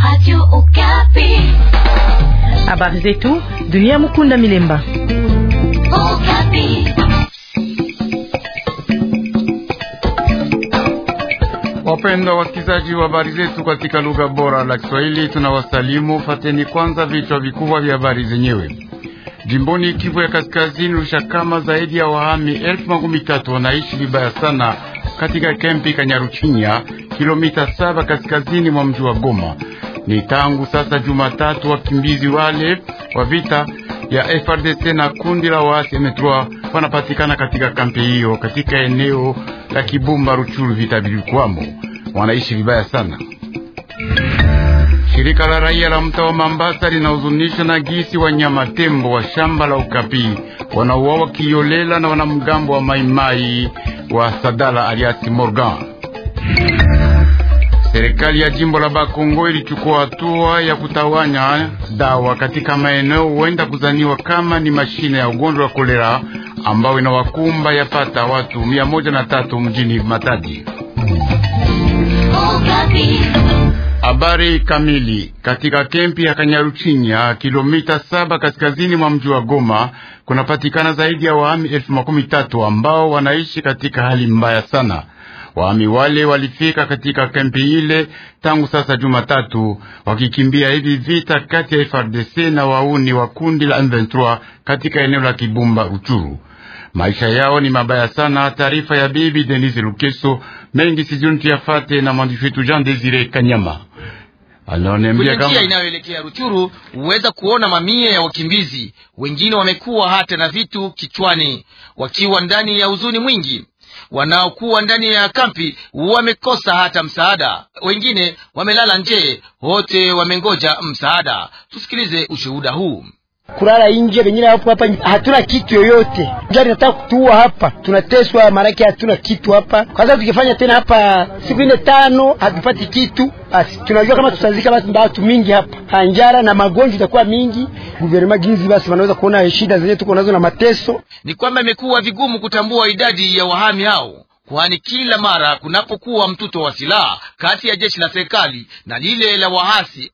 Radio Okapi. Habari zetu dunia. Mukunda Milemba. Okapi. Wapendwa wasikilizaji wa habari zetu katika lugha bora la Kiswahili, tunawasalimu. Fateni kwanza vichwa vikubwa vya habari zenyewe. Jimboni Kivu ya Kaskazini, Rushakama, zaidi ya wahami elfu makumi tatu wanaishi vibaya sana katika kempi Kanyaruchinya, kilomita saba kaskazini mwa mji wa Goma. Ni tangu sasa Jumatatu, wakimbizi wale wa vita ya FRDC na kundi la waasi M3 wanapatikana katika kampi hiyo katika eneo la Kibumba Ruchuru. Vita vilikwamo, wanaishi vibaya sana. Shirika la raia la mtaa wa Mambasa linahuzunisha na gisi wanyama tembo wa shamba la Ukapi wanauawa kiolela na wanamgambo wa Maimai wa Sadala aliasi Morgan. Serikali ya jimbo la Bakongo ilichukua hatua ya kutawanya dawa katika maeneo huenda kuzaniwa kama ni mashine ya ugonjwa wa kolera ambao inawakumba yapata watu mia moja na tatu mjini Matadi. Okapi. Habari kamili. Katika kempi ya Kanyaruchinya, kilomita saba kaskazini mwa mji wa Goma, kunapatikana zaidi ya wahami elfu makumi tatu ambao wanaishi katika hali mbaya sana. Wahami wale walifika katika kempi ile tangu sasa Jumatatu, wakikimbia hivi vita kati ya FRDC na wauni wa kundi la M23 katika eneo la Kibumba Ruchuru. Maisha yao ni mabaya sana. Taarifa ya bibi Denise Lukeso mengi sijuni tuyafate na mwandishi wetu Jean Desire Kanyama. Kwenye njia inayoelekea Ruchuru huweza kuona mamia ya wakimbizi, wengine wamekuwa hata na vitu kichwani, wakiwa ndani ya huzuni mwingi. Wanaokuwa ndani ya kampi wamekosa hata msaada, wengine wamelala nje, wote wamengoja msaada. Tusikilize ushuhuda huu. kulala nje, wengine hapo hapa, hatuna kitu yoyote. Njaa inataka kutuua hapa, tunateswa, maanake hatuna kitu hapa. Kwanza tukifanya tena hapa siku ine tano hatupati kitu, basi tunajua kama tutazika basi watu mingi hapa, njara na magonjwa itakuwa mingi. Guvernema ginzi basi wanaweza kuona shida zenyewe tuko nazo na mateso. Ni kwamba imekuwa vigumu kutambua idadi ya wahami hao kwani kila mara kunapokuwa mtuto wa silaha kati ya jeshi la serikali na lile la wahasi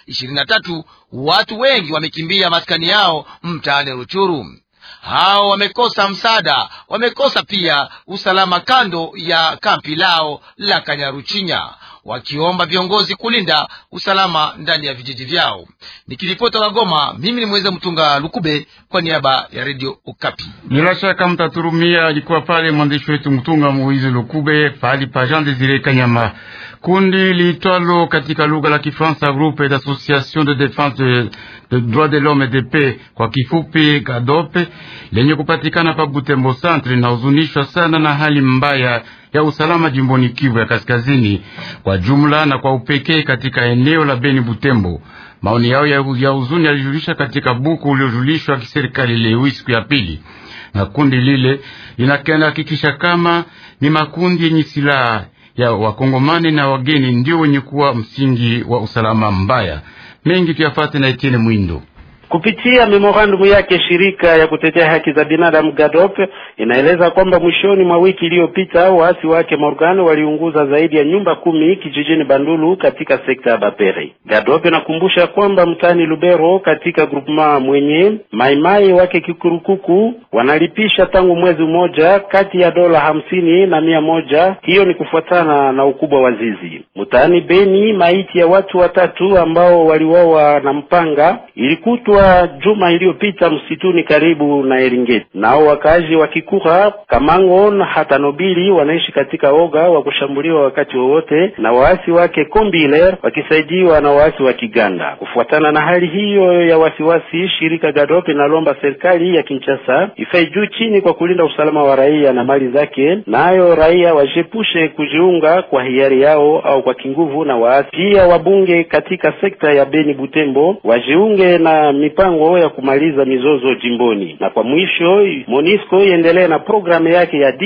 M23, watu wengi wamekimbia maskani yao mtaani Ruchuru. Hao wamekosa msaada, wamekosa pia usalama kando ya kampi lao la Kanyaruchinya, wakiomba viongozi kulinda usalama ndani ya vijiji vyao. Nikiripota wa Goma, mimi ni Mweza Mtunga Lukube kwa niaba ya Radio Okapi. Bila shaka mtaturumia, alikuwa pale mwandishi wetu Mtunga Moize Lukube pahali pa Jean Desire Kanyama. Kundi liitwalo katika lugha la Kifaransa Groupe d'Association de Défense de, de Droits de l'Homme et de Paix, kwa kifupi GADOPE, lenye kupatikana pa Butembo Centre, linahuzunishwa sana na hali mbaya ya usalama jimboni Kivu ya Kaskazini kwa jumla na kwa upekee katika eneo la Beni Butembo. Maoni yao ya huzuni yalijulisha katika buku uliojulishwa kiserikali leo siku ya pili, na kundi lile linakenda hakikisha kama ni makundi yenye silaha ya wakongomani na wageni ndio wenye kuwa msingi wa usalama mbaya. Mengi tuyafate na Etienne Mwindo. Kupitia memorandumu yake shirika ya kutetea haki za binadamu GADOP inaeleza kwamba mwishoni mwa wiki iliyopita waasi wake Morgan waliunguza zaidi ya nyumba kumi kijijini Bandulu katika sekta ya Bapere. GADOP inakumbusha kwamba mtaani Lubero katika groupement mwenye maimai wake Kikurukuku wanalipisha tangu mwezi mmoja kati ya dola hamsini na mia moja. Hiyo ni kufuatana na ukubwa wa zizi. Mtaani Beni maiti ya watu watatu ambao waliuawa na mpanga ilikutwa juma iliyopita msituni karibu na Eringeti. Nao wakazi wa Kikura, Kamango na hata Nobili wanaishi katika oga wa kushambuliwa wakati wowote na waasi wake Kombiler wakisaidiwa na waasi wa Kiganda. Kufuatana na hali hiyo ya wasiwasi, shirika Gadop inalomba serikali ya Kinshasa ifae juu chini kwa kulinda usalama wa raia na mali zake, nayo raia wajepushe kujiunga kwa hiari yao au kwa kinguvu na waasi. Pia wabunge katika sekta ya Beni Butembo wajiunge na mipango ya kumaliza mizozo jimboni. Na kwa mwisho, MONUSCO iendelee na programu yake ya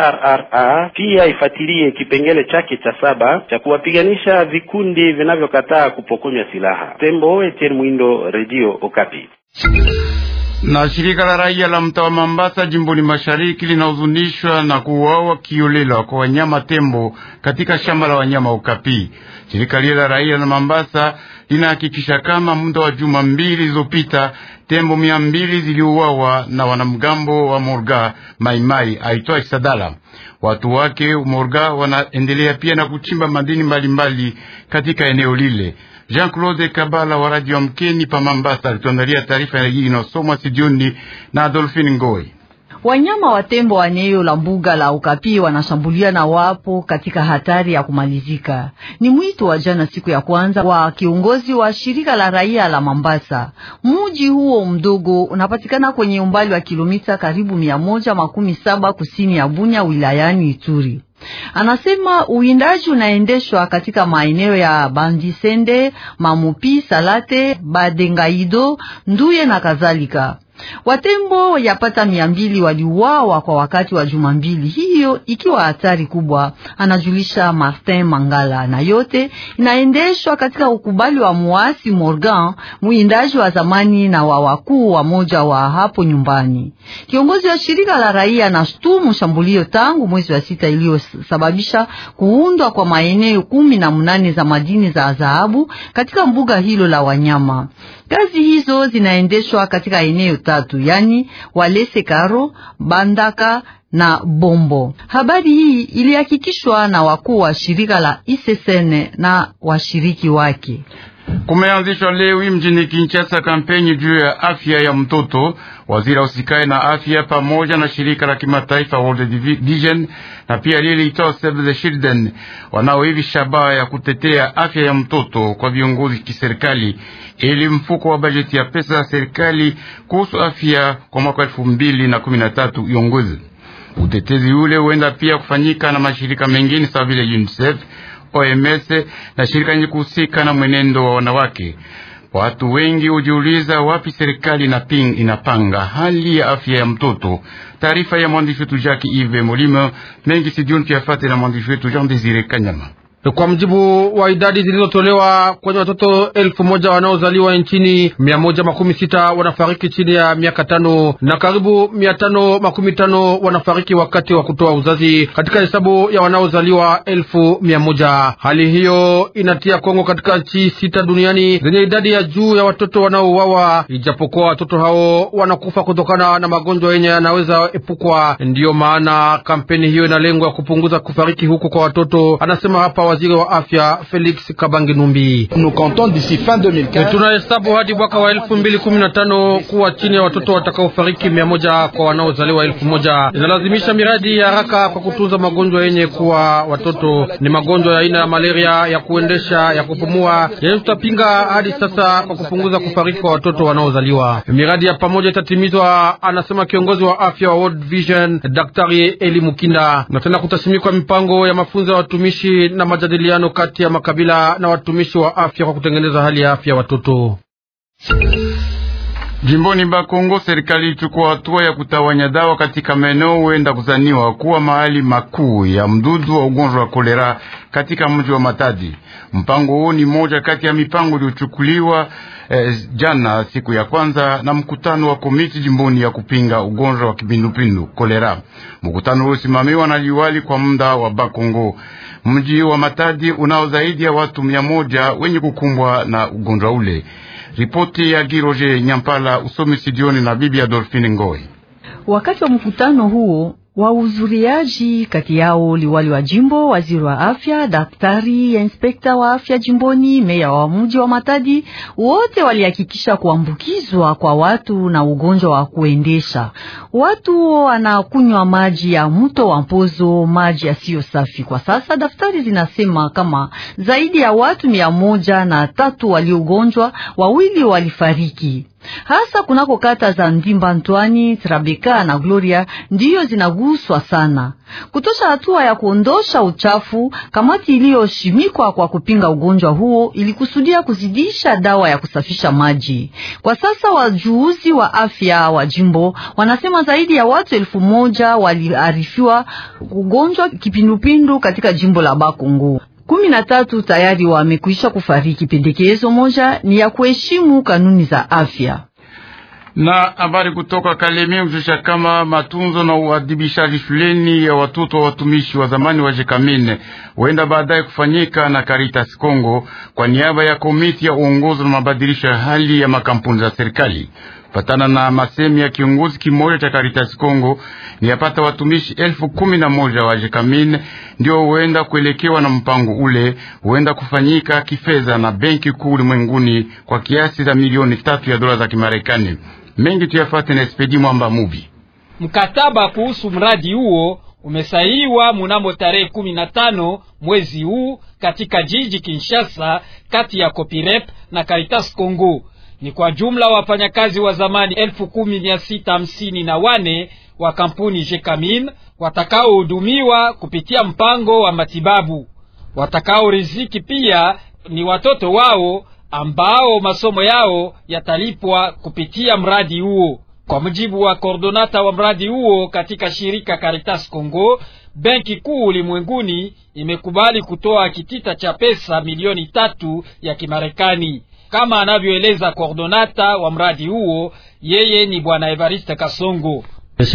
DDRRA, pia ifuatilie kipengele chake cha saba cha kuwapiganisha vikundi vinavyokataa kupokonywa silaha. Tembo, Etienne Mwindo, Radio Okapi. Na shirika la raia la mtaa wa Mambasa jimboni mashariki linahuzunishwa na kuuawa kiolela kwa wanyama tembo katika shamba la wanyama Ukapi. Shirika lile la raia la Mambasa linahakikisha kama muda wa juma mbili zilizopita tembo mia mbili ziliuawa na wanamgambo wa Morga Maimai aitwa Isadala. Watu wake Morga wanaendelea pia na kuchimba madini mbalimbali katika eneo lile. Jean-Claude Kabala wa Radio Mkeni pa Mambasa alituandalia taarifa ya hii inayosomwa studioni na Adolphine Ngoi. Wanyama wa tembo wa eneo la mbuga la Ukapi wanashambulia na wapo katika hatari ya kumalizika. Ni mwito wa jana siku ya kwanza wa kiongozi wa shirika la raia la Mambasa. Muji huo mdogo unapatikana kwenye umbali wa kilomita karibu mia moja makumi saba kusini ya Bunya wilayani Ituri. Anasema uwindaji unaendeshwa katika maeneo ya Bandisende, Mamupi, Salate, Badengaido, Nduye na kadhalika. Watembo yapata mia mbili waliuawa kwa wakati wa juma mbili, hiyo ikiwa hatari kubwa, anajulisha Martin Mangala, na yote inaendeshwa katika ukubali wa muasi Morgan, mwindaji wa zamani na wa wakuu wa moja wa hapo nyumbani. Kiongozi wa shirika la raia anashtumu shambulio tangu mwezi wa sita iliyosababisha kuundwa kwa maeneo kumi na mnane za madini za dhahabu katika mbuga hilo la wanyama. Kazi hizo zinaendeshwa katika eneo tatu, yani Walese Karo, Bandaka na Bombo. Habari hii ilihakikishwa na wakuu wa shirika la ISSN na washiriki wake. Kumeanzishwa leo mjini Kinshasa kampeni juu ya afya ya mtoto. Waziri usikae na afya pamoja na shirika la kimataifa World Vision na pia lile liitwa Save the Children wanao hivi shabaha ya kutetea afya ya mtoto kwa viongozi kiserikali, ili mfuko wa bajeti ya pesa za serikali kuhusu afya kwa mwaka elfu mbili na kumi na tatu iongozi utetezi ule huenda pia kufanyika na mashirika mengine sawa vile UNICEF OMS na shirika yenye kuhusika na mwenendo wa wanawake. Watu wengi hujiuliza wapi serikali na ping inapanga hali ya afya ya mtoto. Taarifa ya mwandishi wetu Jacques Ive Molimo mengi sijioni tuyafate na mwandishi wetu Jean Desire Kanyama. Kwa mjibu wa idadi zilizotolewa kwenye watoto elfu moja wanaozaliwa nchini, mia moja makumi sita wanafariki chini ya miaka tano na karibu mia tano makumi tano wanafariki wakati wa kutoa uzazi katika hesabu ya wanaozaliwa elfu mia moja. Hali hiyo inatia Kongo katika nchi sita duniani zenye idadi ya juu ya watoto wanaouawa, ijapokuwa watoto hao wanakufa kutokana na magonjwa yenye yanaweza epukwa. Ndiyo maana kampeni hiyo ina lengo ya kupunguza kufariki huko kwa watoto, anasema hapa waziri wa afya Felix Kabange Numbi. Tunahesabu hadi mwaka wa elfu mbili kumi na tano kuwa chini ya watoto watakaofariki mia moja kwa wanaozaliwa elfu moja. Inalazimisha miradi ya haraka kwa kutunza magonjwa yenye kuwa watoto. Ni magonjwa ya aina ya malaria, ya kuendesha, ya kupumua, yenye tutapinga hadi sasa kwa kupunguza kufariki kwa watoto wanaozaliwa. Miradi ya pamoja itatimizwa, anasema kiongozi wa afya wa World Vision Daktari Eli Mukinda, na tena kutasimikwa mipango ya mafunzo ya watumishi na majadiliano kati ya makabila na watumishi wa afya kwa kutengeneza hali ya afya watoto. Jimboni Bakongo, serikali ilichukua hatua ya kutawanya dawa katika maeneo huenda kuzaniwa kuwa mahali makuu ya mdudu wa ugonjwa wa kolera katika mji wa Matadi. Mpango huu ni moja kati ya mipango iliyochukuliwa eh, jana siku ya kwanza na mkutano wa komiti jimboni ya kupinga ugonjwa wa kipindupindu kolera. Mkutano huu usimamiwa na liwali kwa muda wa Bakongo. Mji wa Matadi unao zaidi ya watu mia moja wenye kukumbwa na ugonjwa ule. Ripoti ya Giroje Nyampala, usomi studioni na bibi Adolfine Ngoi. Wakati wa mkutano huo wahudhuriaji kati yao liwali wa jimbo, waziri wa afya, daktari ya inspekta wa afya jimboni, meya wa mji wa Matadi, wote walihakikisha kuambukizwa kwa watu na ugonjwa wa kuendesha. Watu wanakunywa maji ya mto wa Mpozo, maji yasiyo safi. Kwa sasa daftari zinasema kama zaidi ya watu mia moja na tatu waliogonjwa, wawili walifariki hasa kunako kata za Ndimba, Ntwani, Trabeka na Gloria ndiyo zinaguswa sana. Kutosha hatua ya kuondosha uchafu, kamati iliyoshimikwa kwa kupinga ugonjwa huo ilikusudia kuzidisha dawa ya kusafisha maji. Kwa sasa wajuuzi wa afya wa jimbo wanasema zaidi ya watu elfu moja waliarifiwa ugonjwa kipindupindu katika jimbo la Bakongo kumi na tatu tayari wamekwisha kufariki. Pendekezo moja ni ya kuheshimu kanuni za afya. Na habari kutoka Kalemi hujulisha kama matunzo na uadhibishaji shuleni ya watoto wa watumishi wa zamani wa Jekamine huenda baadaye kufanyika na Caritas Congo kwa niaba ya komiti ya uongozi na mabadilisho ya hali ya makampuni za serikali. Patana na masemi ya kiongozi kimoja cha Caritas Congo, ni yapata watumishi elfu kumi na moja wa Jekamine ndio huenda kuelekewa na mpango ule, huenda kufanyika kifedha na benki kuu ulimwenguni kwa kiasi za milioni tatu ya dola za Kimarekani. Mengi tuyafate na Espedi Mwamba Mubi. Mkataba kuhusu mradi huo umesainiwa mnamo tarehe kumi na tano mwezi huu katika jiji Kinshasa, kati ya Copirep na Caritas Congo. Ni kwa jumla wafanyakazi wa zamani elfu kumi mia sita hamsini na wane wa kampuni Jekamin watakaohudumiwa kupitia mpango wa matibabu. Watakaoriziki pia ni watoto wao ambao masomo yao yatalipwa kupitia mradi huo. Kwa mujibu wa kordonata wa mradi huo katika shirika Caritas Congo, benki kuu ulimwenguni imekubali kutoa kitita cha pesa milioni tatu ya Kimarekani, kama anavyoeleza kordonata wa mradi huo, yeye ni bwana Evariste Kasongo.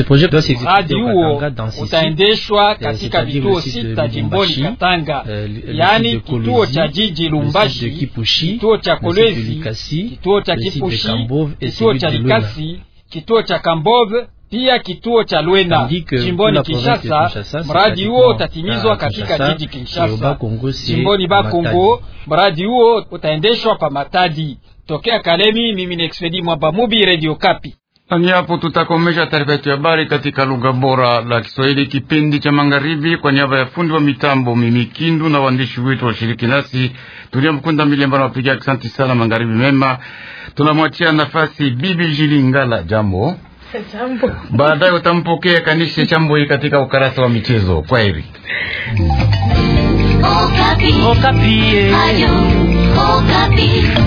Mradi huo utaendeshwa katika vituo sita jimboni Katanga, yaani kituo cha jiji Lumbashi, kituo cha Kolwezi, kituo cha Kipushi, kituo cha Likasi, kituo cha Kambove pia kituo cha Lwena jimboni Kinshasa. Mradi huo utatimizwa katika jiji Kinshasa. Jimboni Bakongo, mradi huo utaendeshwa pa Matadi. Tokea Kalemi, mimi ni Expedi Mwamba Mubi, Radio Kapi. Ni hapo tutakomesha taarifa yetu ya habari katika lugha bora la Kiswahili kipindi cha magharibi. Kwa niaba ya fundi wa mitambo Mimi Kindu na waandishi wetu washiriki nasi Tulia Mkunda Milemba na wapiga asante sana. Magharibi mema. Tunamwachia nafasi Bibi Jilingala. Jambo, baadaye utampokea Kanishe Chamboi katika ukarasa wa michezo. Kwa heri. Okapi. Okapi. Ayo, Okapi.